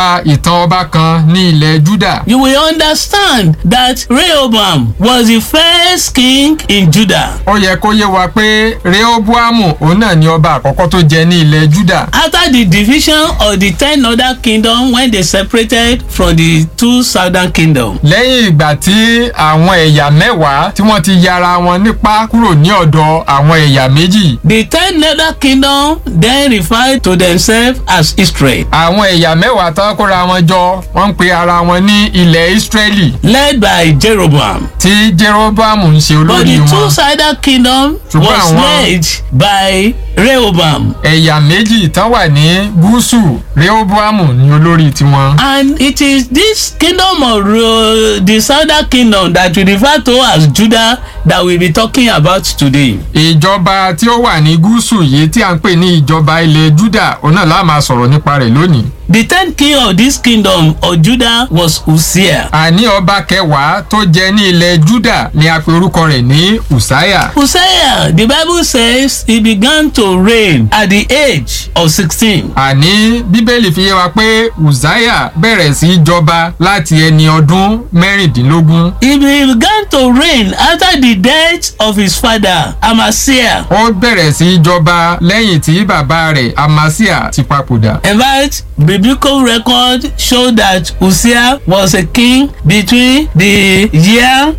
ìtàn ọba kan ní ilẹ̀ Júdà. you will understand that Rehoboam was the first king in Judah. ó yẹ kó yé wa pé Rehoboamu òun náà ni ọba àkọ́kọ́ tó jẹ ní ilẹ̀ Júdà. After the division of the ten other kingdoms when they separated from the two southern kingdoms. lẹ́yìn ìgbà tí àwọn ẹ̀yà mẹ́wàá tí wọ́n ti yára wọn nípa kúrò ní ọ̀dọ̀ àwọn ẹ̀yà méjì. The ten other kingdoms then referred to themselves as Israel. àwọn ẹ̀yà mẹ́wàá tán kóra wọn jọ wọ́n ń pe ara wọn ní ilẹ̀ Ísírẹ́lì led by Jeroboam. tí Jeroboamu ń ṣe But olórí the wọn. two-sided kingdom Ṣùgbọ́n was àwọn- led by Rehoboam. ẹ̀yà méjì tán wà ní gúúsù Rehoboamu ní olórí tiwọn. And it is this kingdom of Ro- the southern kingdom that we refer to as Judah that we'll be talking about today. ìjọba tí ó wà ní gúúsù yìí tí a ń pè ní ìjọba ilẹ̀ Júdà òun náà la máa sọ̀rọ̀ nípa rẹ̀ lónìí. The tenth king of this kingdom of Judah was Uzziah. àní ọba kẹwàá tó jẹ ní ilẹ̀ Júdà ni a pe orúkọ rẹ̀ ní Ùsáyà. Uzziah, the Bible says he began to reign at the age of sixteen. àní bíbélì fi yé wa pé Ùsáyà bẹ̀rẹ̀ sí í jọba láti ẹni ọdún mẹ́rìndínlógún. He began to reign after the death of his father Amasiah. ó bẹ̀rẹ̀ sí í jọba lẹ́yìn tí bàbá rẹ̀ Amasia ti papòdà. In fact, biblical record show that Uzziah was a king between the year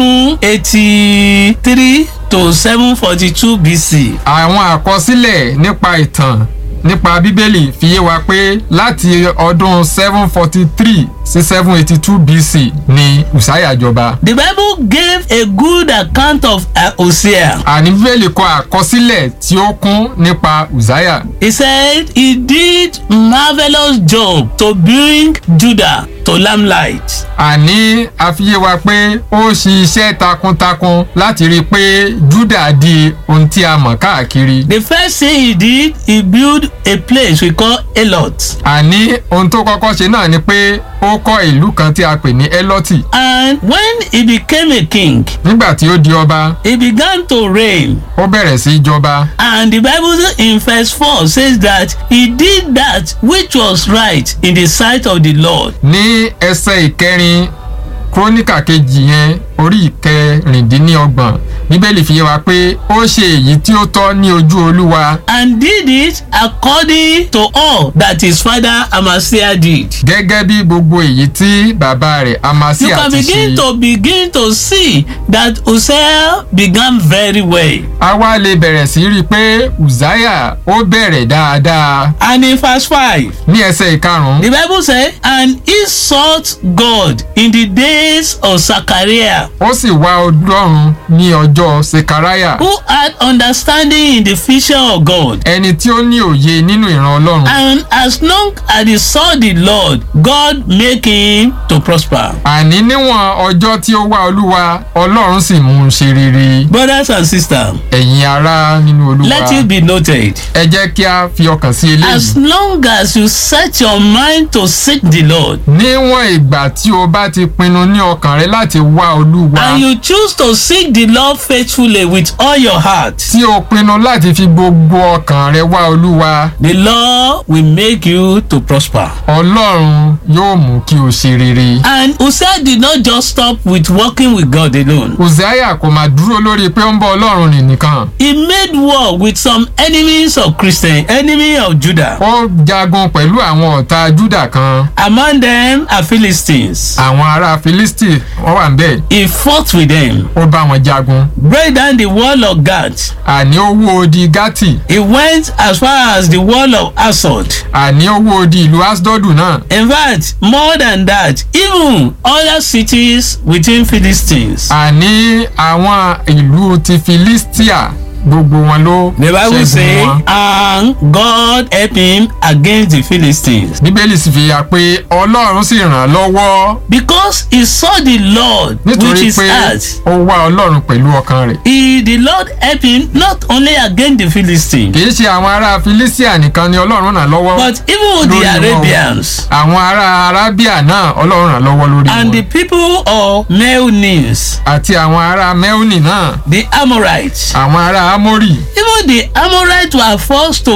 783 to 742 BC. àwọn àkọsílẹ̀ nípa ìtàn nípa bíbélì fi yé wa pé láti ọdún seven forty three sí seven eighty two BC ni Ùsáyà jọba. The Bible gave a good account of uh, Uzziah. àní bíbélì kọ àkọsílẹ̀ tí ó kún nípa Ùsáyà. He said he did marvelous job to bring Judah to limelight. àní a fi yé wa pé ó ṣe iṣẹ́ takuntakun láti rí i pé Júdà di ohun tí a mọ̀ káàkiri. The first thing he did, he built a place we call Elot. àní ohun tó kọ́kọ́ ṣe náà ni pé ó kọ́ ìlú kan tí a pè ní Elọ́tì. And when he became a king, nígbà tí ó di ọba he began to reign. ó bẹ̀rẹ̀ sí í jọba. And the Bible in verse 4 says that he did that which was right in the sight of the Lord. ní ẹsẹ̀ ìkẹrin króníkà kejì yẹn orí ìkẹrìndínlọ́gbọ̀n bíbélì fi yé wa pé ó ṣe èyí tí ó tọ́ ní ojú olúwa And did it according to all that his father Amasiah did. gẹ́gẹ́ bí gbogbo èyí tí bàbá rẹ̀ You Amasia can ti begin ṣe. to begin to see that Uzziah began very well. a wá lè bẹ̀rẹ̀ sí rí i pé Uzziah ó bẹ̀rẹ̀ dáadáa And in verse 5, ní ẹsẹ̀ ìkarùn-ún the Bible said, And he sought God in the days of Zachariah, ó sì wá ọlọ́run ní ọjọ́ sekaraya who had understanding in the vision of God. ẹni tí ó ní òye nínú ìran ọlọ́run And as long as he saw the Lord, God make him to prosper. àní níwọ̀n ọjọ́ tí ó wá olúwa ọlọ́run sì mú un ṣe rere Brothers and sisters, ẹ̀yin ará nínú olúwa let it be noted. ẹ jẹ́ kí a fi ọkàn sí As eléyìí long as you set your mind to seek the Lord, níwọ̀n ìgbà tí o bá ti pinnu ní ọkàn rẹ láti wá olúwa and you choose to seek the Lord faithfully with all your heart, tí o pinnu láti fi gbogbo ọkàn rẹ wá olúwa the Lord will make you to prosper. ọlọ́run yóò mú kí o ṣe rere. And Uzziah did not just stop with walking with God alone. Uzziah kò máa dúró lórí pé ó ń bọ ọlọ́run nì nìkan He made war with some enemies of Christian, enemy of Judah. ó jagun pẹ̀lú àwọn ọ̀tá Júdà kan Among them are Philistines. àwọn ará Filisti wọ́n wà níbẹ̀ He fought with them, ó bá wọn jagun break down the wall of Gath. àní ó wó odi Gátì He went as far as the wall of Asod. àní ó wó odi ìlú Asdodu náà In fact, more than that, even other cities within Philistines. àní àwọn ìlú ti Filistia gbogbo wọn ló The Bible ṣẹ́gun say, wọn. and God helped him against the Philistines. bíbélì sì fi hàn pé ọlọ́run sì ràn án lọ́wọ́ Because he saw the Lord with nítorí his pé heart. ó wá ọlọ́run pẹ̀lú ọkàn rẹ̀ He, the Lord helped him not only against the Philistines, kì í ṣe àwọn ará Filistia nìkan ni ọlọ́run ràn lọ́wọ́ but even with the Lórí wọn. Arabians àwọn ará Arábíà náà ọlọ́run ràn lọ́wọ́ lórí and the wọn people of Melnis, àti àwọn ará Meuni náà the Amorites. àwọn ará Amórì Even the Amorites were forced to give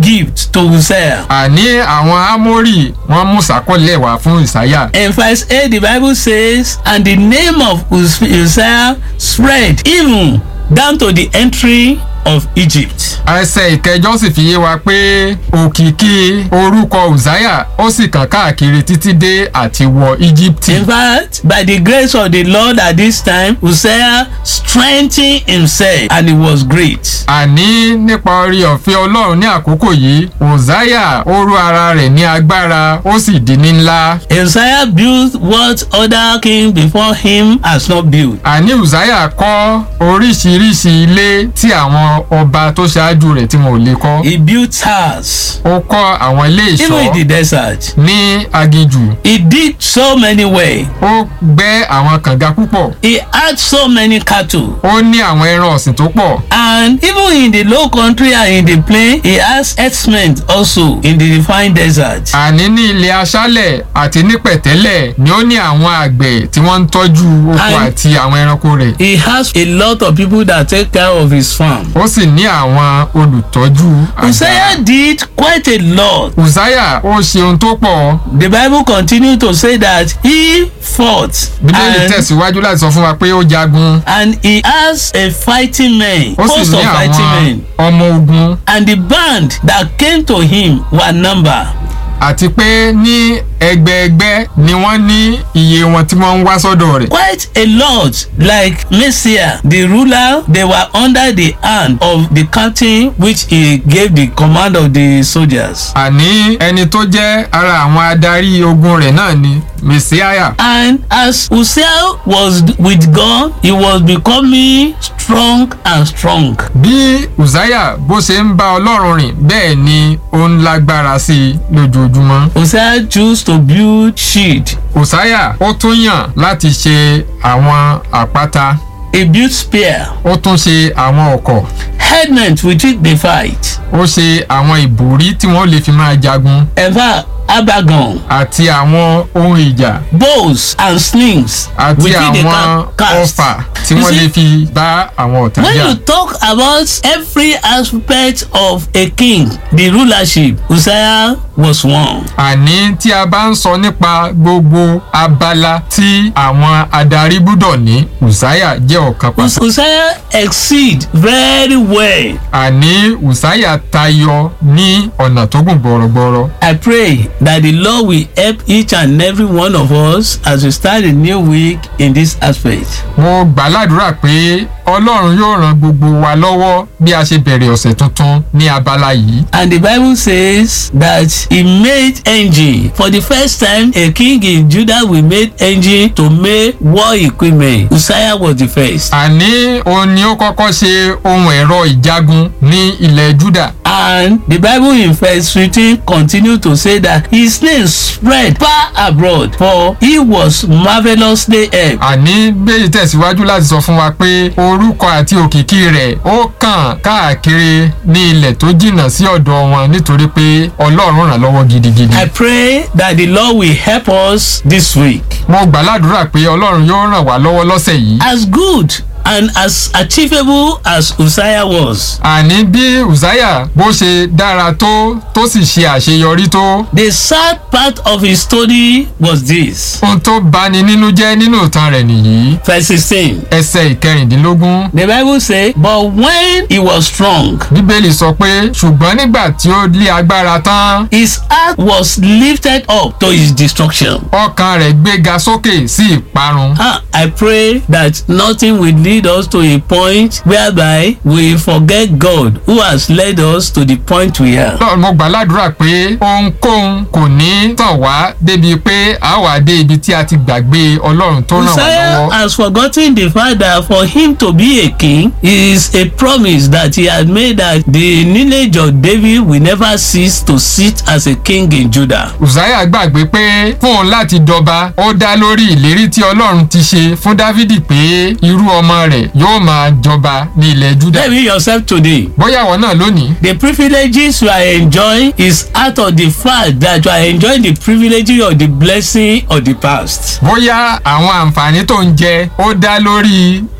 gift to Uzziah. àní àwọn ámórì wọ́n mú sàkọlẹ̀ wá fún ìsáyà In verse 8, the Bible says, And the name of Uz- Uzziah spread even down to the entry of Egypt. ẹsẹ̀ ìkẹjọ sì fi yé wa pé òkìkí orúkọ uzziah ó sì kàn káàkiri títí dé àti wọ íjíbítì In fact, by the grace of the Lord at this time, Uzziah strengthened himself and he was great. àní nípa orí ọ̀fẹ́ ọlọ́run ní àkókò yìí uzziah ó rú ara rẹ̀ ní agbára ó sì di ní ńlá Uzziah built what other king before him has not built. àní uzziah kọ́ oríṣiríṣi ilé tí àwọn ọba tó ṣáájú rẹ̀ tí wọn ò lè kọ́ He built towers, ó kọ́ àwọn ilé even in the ìṣọ́ desert. ní aginjù He did so many ways. ó gbẹ́ àwọn kànga púpọ̀ He had so many cattle. ó ní àwọn ẹran ọ̀sìn tó pọ̀ And even in the low country and in the plain, he has herdsmen also in the refined desert. àní ní ilẹ̀ aṣálẹ̀ àti ní pẹ̀tẹ́lẹ̀ ni ó ní àwọn àgbẹ̀ tí wọ́n ń tọ́jú oko And- àti àwọn ẹranko rẹ̀ He has a lot of people that take care of his farm. ó sì ní àwọn olùtọ́jú àgbà. Uzziah did quite a lot. uzziah ó ṣe ohun tó pọ̀ The Bible continued to say that he fought bíbélì and, tẹ̀síwájú láti sọ fún wa pé ó jagun and he has a fighting man, ó sì host ní of fighting àwọn men. ọmọ ogun And the band that came to him were number. àti pé ní ẹgbẹẹgbẹ́ ni wọ́n ní iye wọn tí wọ́n ń wá sọ́dọ̀ rẹ̀. Quite a lot, like Messiah, the ruler, they were under the hand of the captain, which he gave the command of the soldiers. àní ẹni tó jẹ́ ara àwọn adarí ogun rẹ̀ náà ni messiah And as Uzziah was with God, he was becoming strong and strong. bí uzziah bó ṣe ń bá ọlọ́run rìn bẹ́ẹ̀ ni ó ń lágbára sí i lójoojúmọ́. Uzziah chose to build shield. uzziah ó tún yàn láti ṣe àwọn àpáta He built spear, ó tún ṣe àwọn ọkọ̀ helmet with which they fight. ó ṣe àwọn ìbòrí tí wọ́n lè fi máa jagun In fact, abagon, àti àwọn ohun ìjà bows and slings àti with which they àwọn can cast. ọfà tí You wọ́n see, lè fi bá àwọn ọ̀tá When jà. you talk about every aspect of a king, the rulership, Uzziah was one. àní tí a bá ń sọ nípa gbogbo abala tí àwọn adarí gbúdọ̀ ní uzziah jẹ́ ọ̀kan Uz- pàtàkì. Uzziah exceed very well. àní uzziah tayọ ní ọ̀nà tó gùn gbọ̀rọ̀gbọ̀rọ̀. I pray that the Lord will help each and every one of us as we start a new week in this aspect. mo gbàládùra pé ọlọ́run yóò ran gbogbo wa lọ́wọ́ bí a ṣe bẹ̀rẹ̀ ọ̀sẹ̀ tuntun ní abala yìí. And the Bible says that he made engine. For the first time, a king in Judah will make engine to make war equipment. Uzziah was the first. àní òun ni ó kọ́kọ́ ṣe ohun ẹ̀rọ ìjagun ní ilẹ̀ juda. And the Bible in verse 15 continue to say that his name spread far abroad for he was marvelously helped. àní bẹ́ẹ̀ tẹ̀síwájú láti sọ fún wa pé orúkọ àti òkìkí rẹ̀ ó kàn káàkiri ní ilẹ̀ tó jìnnà sí ọ̀dọ̀ wọn nítorí pé ọlọ́run ràn lọ́wọ́ gidigidi. I pray that the Lord will help us this week. mo gbàládùra pé ọlọ́run yóò ràn wá lọ́wọ́ lọ́sẹ̀ yìí. As good and as achievable as Uzziah was, àní bí uzziah bó ṣe dára tó tó sì ṣe àṣeyọrí tó the sad part of his story was this. ohun tó bani nínú jẹ́ nínú ìtàn rẹ̀ nìyí Verse 16. ẹsẹ̀ ìkẹrìndínlógún The Bible say, but when he was strong, bíbélì sọ pé ṣùgbọ́n nígbà tí ó lé agbára tán his heart was lifted up to his destruction. ọkàn rẹ̀ gbéga sókè sí ìparun. Ah, I pray that nothing will lead us to a point whereby we forget God who has led us to the point we are. Lọ́run, mo gbàládùra pé ohunkóhun kò ní tàn wá débi pé a wà dé ibi tí a ti gbàgbé ọlọ́run tó ràn wá Uzziah lọ́wọ́. has forgotten the fact that for him to be a king is a promise that he had made that the lineage of David will never cease to sit as a king in Judah. uzziah gbàgbé pé fún òun láti dọba ó dá lórí ìlérí tí ọlọ́run ti ṣe fún dávidi pé irú ọmọ rẹ̀ yóò máa jọba ní ilẹ̀ juda. Tell me yourself today. bóyá àwọn náà lónìí The privileges you are enjoying is out of the fact that you are enjoying the privileges of the blessing of the past. bóyá àwọn àǹfààní tó ń jẹ ó dá lórí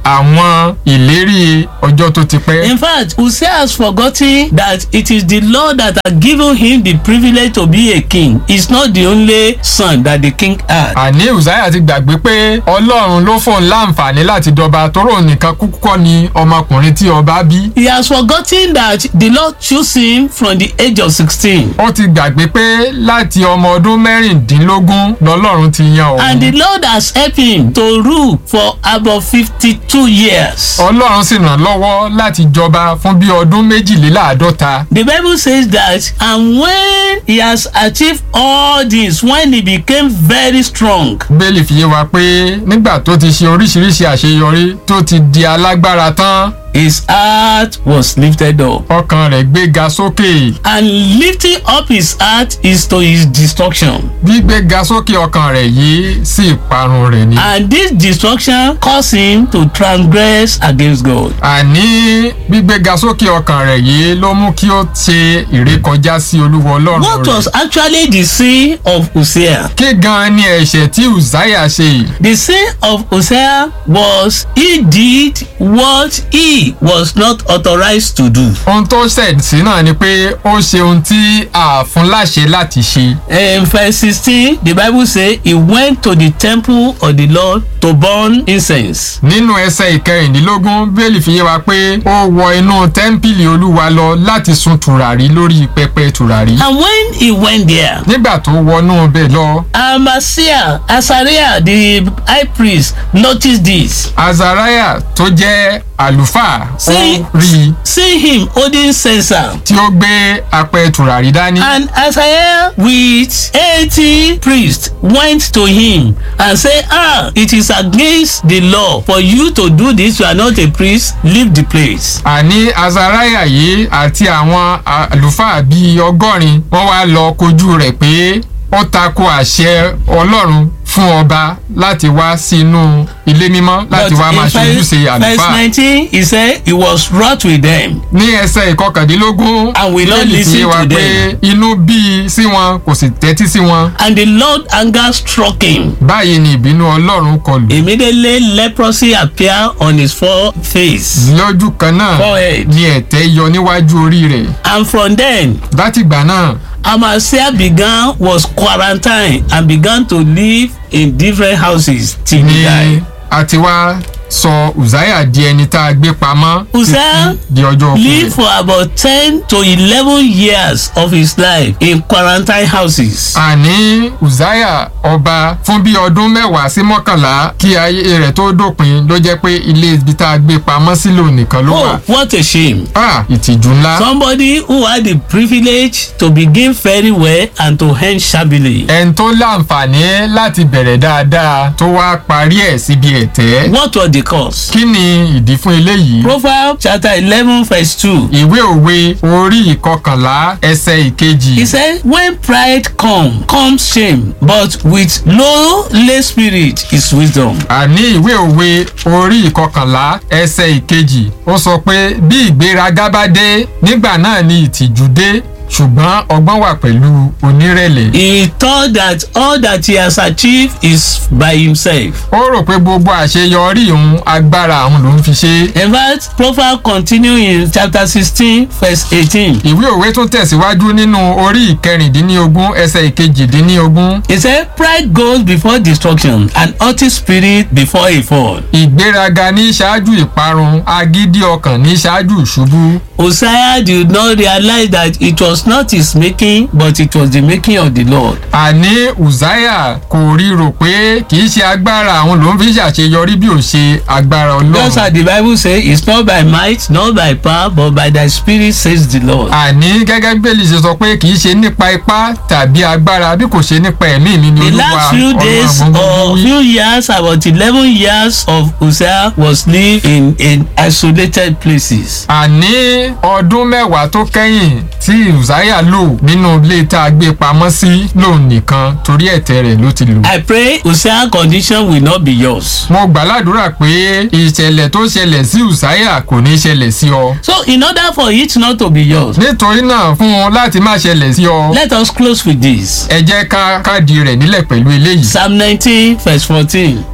àwọn ìlérí ọjọ́ tó ti pẹ́. In fact, Hosea has forgotten that it is the Lord that has given him the privilege to be a king. He's not the only son that the king had. àní uzziah ti gbàgbé pé ọlọ́run ló fóun láǹfààní láti dọba tóró nìkan kúkú kọ́ ni ọmọkùnrin tí ọba bí. He has forgotten that the Lord chose him from the age of sixteen. ó ti gbàgbé pé láti ọmọ ọdún mẹ́rìndínlógún lọ́lọ́run ti yan And òun. the Lord has helped him to rule for about fifty-two years. ọlọ́run sì ràn lọ́wọ́ láti jọba fún bí ọdún méjìléláàádọ́ta. The Bible says that, and when he has achieved all this, when he became very strong, bẹ́ẹ̀lì fi yé wa pé nígbà tó ti ṣe oríṣiríṣi àṣeyọrí tó ti di alágbára tán his heart was lifted up. ọkàn rẹ̀ gbéga sókè. And lifting up his heart is to his destruction. gbígbéga sókè ọkàn rẹ̀ yìí sí ìparun rẹ̀ ni. And this destruction caused him to transgress against God. àní gbígbéga sókè ọkàn rẹ̀ yìí ló mú kí ó ṣe ìrékọjá sí olúwa ọlọ́run What rẹ̀. was actually the sin of Hosea? kí gan ni ẹ̀ṣẹ̀ tí uzziah ṣe yìí. The sin of Hosea was he did what he was not authorized to do. ohun tó ṣẹ̀ sí náà ni pé ó ṣe ohun tí a fún láṣẹ láti ṣe. In verse 16, the Bible says he went to the temple of the Lord to burn incense. nínú ẹsẹ̀ ìkẹrìndínlógún bẹ́ẹ̀lì fi yé wa pé ó wọ inú tẹ́ḿpìlì olúwa lọ láti sun tùràrí lórí pẹpẹ tùràrí. And when he went there, nígbà tó wọnú bẹ́ẹ̀ lọ Amasiah, Azariah, the high priest, noticed this. azariah tó jẹ́ àlùfáà ó See, rí i see him holding censer. tí ó gbé apẹ tùràrí dání. And Isaiah with eighty priests went to him and said, Ah, it is against the law for you to do this. You are not a priest. Leave the place. àní azariah yìí àti àwọn àlùfáà bíi ọgọ́rin wọ́n wá lọ kojú rẹ̀ pé ó tako àṣẹ ọlọ́run fún ọba láti wá sínú ilé mímọ́ láti wá máa ṣojúṣe verse àlùfáà. nineteen he said he was wroth with them. ní ẹsẹ̀ ìkọkàndínlógún And will not Bíbélì fi listen yé wa to pé them. inú bí i sí wọn kò sì tẹ́tí sí wọn And the Lord anger struck him. báyìí ni ìbínú ọlọ́run kọlù. Immediately leprosy appeared on his foreface. lójú kan náà Forehead. ni ẹ̀tẹ́ yọ níwájú orí rẹ̀ And from then látìgbà náà Amasiah began was quarantined and began to live in different houses till he ni died. a ti wá sọ uzziah di ẹni tá a gbé pamọ́ Uzziah títí di ọjọ́ òkú lived rẹ̀. for about ten to eleven years of his life in quarantine houses. àní uzziah ọba fún bí ọdún mẹ́wàá sí mọ́kànlá kí ayé rẹ̀ tó dópin ló jẹ́ pé ilé ibi tá a gbé pamọ́ sílò nìkan ló wà. Oh, what a shame. ah ìtìjú ńlá. Somebody who had the privilege to begin very well and to end shabbily. ẹni tó láǹfààní láti bẹ̀rẹ̀ dáadáa tó wá parí ẹ̀ síbi ẹ̀tẹ́. What was the cause? kí ni ìdí fún eléyìí? Proverbs chapter eleven verse two. ìwé òwe orí ìkọkànlá ẹsẹ̀ ìkejì. He said, When pride come, comes shame, but with lowly spirit is wisdom. àní ìwé òwe orí ìkọkànlá ẹsẹ̀ ìkejì ó sọ pé bí ìgbéraga bá dé nígbà náà ni ìtìjú dé ṣùgbọ́n ọgbọ́n wà pẹ̀lú onírẹ̀lẹ̀. He thought that all that he has achieved is by himself. ó rò pé gbogbo àṣeyọrí òun agbára òun ló ń fi ṣe. In fact, Proverbs continue in chapter sixteen verse eighteen. ìwé òwe tún tẹ̀síwájú nínú orí ìkẹrìndínlógún ẹsẹ̀ ìkejìdínlógún. He said, Pride goes before destruction, and haughty spirit before a fall. ìgbéraga ní ṣáájú ìparun agídí ọkàn ní ṣáájú ìṣubú. Hosea did not realize that it was not his making, but it was the making of the Lord. àní uzziah kò rí rò pé kì í ṣe agbára àwọn ló ń fi ṣàṣeyọrí bí ò ṣe agbára Just ọlọ́run. as the Bible says, it's not by might, not by power, but by thy spirit, says the Lord. àní gẹ́gẹ́ bí bẹ́ẹ̀lì ṣe sọ pé kì í ṣe nípa ipá tàbí agbára bí kò ṣe nípa ẹ̀mí mi ni The olúwa last few days ọlọ́run or gbogbo wí. few years, about eleven years of Hosea was lived in in isolated places. àní ọdún mẹ́wàá tó kẹ́yìn tí uzziah lò nínú ilé tá a gbé pamọ́ sí lòun nìkan torí ẹ̀tẹ́ rẹ̀ ló ti lò. I pray Hosea condition will not be yours. mo gbàládùra pé ìṣẹ̀lẹ̀ tó ṣẹlẹ̀ sí uzziah kò ní ṣẹlẹ̀ sí ọ. So in order for it not to be yours, nítorí náà fún un láti má ṣẹlẹ̀ sí ọ. let us close with this. ẹ jẹ́ ká káàdì rẹ̀ nílẹ̀ pẹ̀lú eléyìí. Psalm nineteen verse fourteen.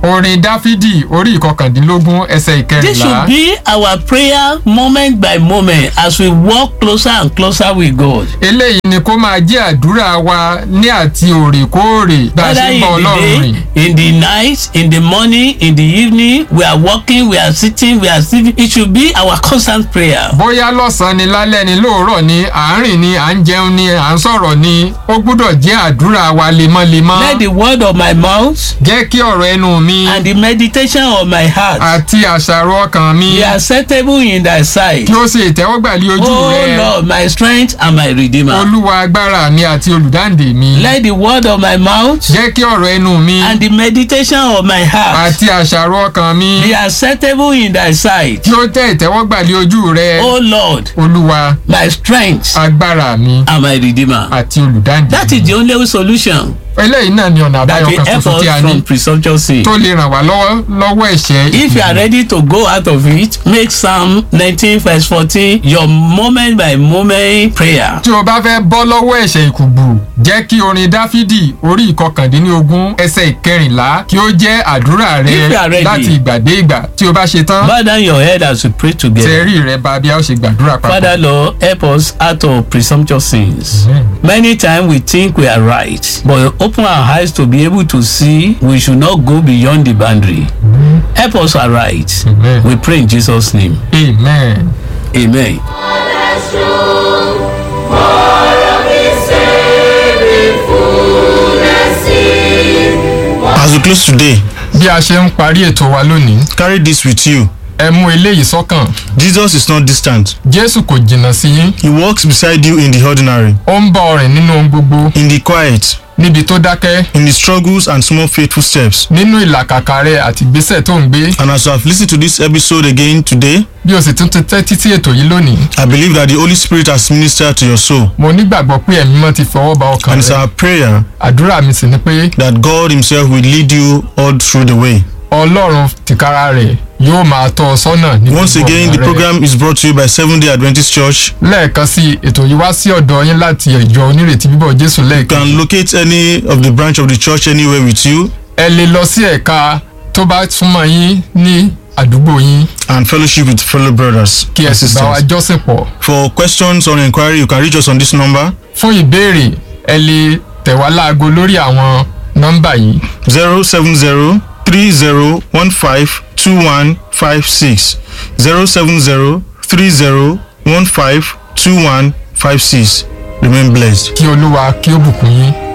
orin dáfídì orí ìkọkàndínlógún ẹsẹ̀ This should ìkẹrìnlá be our prayer moment by moment as we walk closer and closer with God. eléyìí ni kó máa jẹ́ àdúrà wa ní àti òrèkóòrè bá a Whether ṣe ń in bá the ọlọ́run rìn. day, in the night, in the morning, in the evening, we are walking, we are sitting, we are sleeping. It should be our constant prayer. bóyá lọ́sàn-án ni lálẹ́ ni lóòrọ̀ ni à ń rìn ni à ń jẹun ni à ń sọ̀rọ̀ ni ó gbúdọ̀ jẹ́ àdúrà wa lemọ́lemọ́. Let the word of my mouth jẹ́ kí ọ̀rọ̀ ẹnu mi and the meditation of my heart àti àṣàrò ọkàn mi be acceptable in thy sight. kí ó ṣe ìtẹ́wọ́gbà lé ojú O rẹ Lord, my strength and my redeemer. olúwa agbára mi àti olùdáǹdè mi. Let the word of my mouth jẹ́ kí ọ̀rọ̀ ẹnu mi and the meditation of my heart àti àṣàrò ọkàn mi be acceptable in thy sight. kí ó tẹ́ ìtẹ́wọ́gbà lé ojú rẹ O Lord, olúwa my strength agbára mi and my redeemer. àti olùdáǹdè That is the only solution eléyìí náà ni ọ̀nà that àbáyọ will kan help ṣoṣo tí a us ní from presumptuous sin. tó lè ràn wá lọ́wọ́ lọ́wọ́ ẹ̀ṣẹ̀ If you are ready to go out of it, make Psalm 19 verse 14 your moment by moment prayer. tí o bá fẹ́ bọ́ lọ́wọ́ ẹ̀ṣẹ̀ ìkùgbù jẹ́ kí orin dáfídì orí ìkọkàndínlógún ẹsẹ̀ ìkẹrìnlá kí ó jẹ́ àdúrà If you rẹ are ready. láti ìgbà dé ìgbà tí o bá ṣe tán Bow down your head as we pray together. tẹ̀rí rẹ bá bí a ó ṣe gbàdúrà papọ̀. Father Lord, help us out of presumptuous sins. Many times we think we are right, but open our eyes to be able to see we should not go beyond the boundary. Help us aright. Amen. We pray in Jesus' name. amen. Amen. As we close today, bí a ṣe ń parí ètò wa lónìí carry this with you. ẹ mú eléyìí sọ́kàn Jesus is not distant. jésù kò jìnnà sí yín He walks beside you in the ordinary, ó ń bá ọ rìn nínú ohun gbogbo in the quiet, níbi tó dákẹ́ in the struggles and small faithful steps. nínú ìlàkàkà rẹ àti ìgbésẹ̀ tó ń gbé And as you have listened to this episode again today, bí o sì tún ti tẹ́tí sí ètò yìí lónìí I believe that the Holy Spirit has ministered to your soul. mo nígbàgbọ́ pé ẹ̀mí mọ́ ti fọwọ́ ba ọkàn And it's rẹ our prayer àdúrà mi sì ni pé that God Himself will lead you all through the way. ọlọ́run tìkára rẹ̀ yóò máa tọ́ ọ sọ́nà ní Once gbogbo again, ọ̀nà the rẹ. program is brought to you by Seventh day Adventist Church. lẹ́ẹ̀kan sí ètò yìí wá sí ọ̀dọ̀ yín láti ìjọ onírètí bíbọ̀ jésù You lẹ́ẹ̀kan can locate any of the branch of the church anywhere with you ẹ lè lọ sí ẹ̀ka tó bá súnmọ́ yín ní àdúgbò yín and fellowship with fellow brothers kí ẹ and sì bá wa sisters. jọ́sìn pọ̀ For questions or inquiry, you can reach us on this number fún ìbéèrè ẹ lè tẹ̀ wá láago lórí àwọn nọ́mbà yìí 070 3015 2156. 070 3015 2156. Remain blessed. kí olúwa kí ó bùkún yín.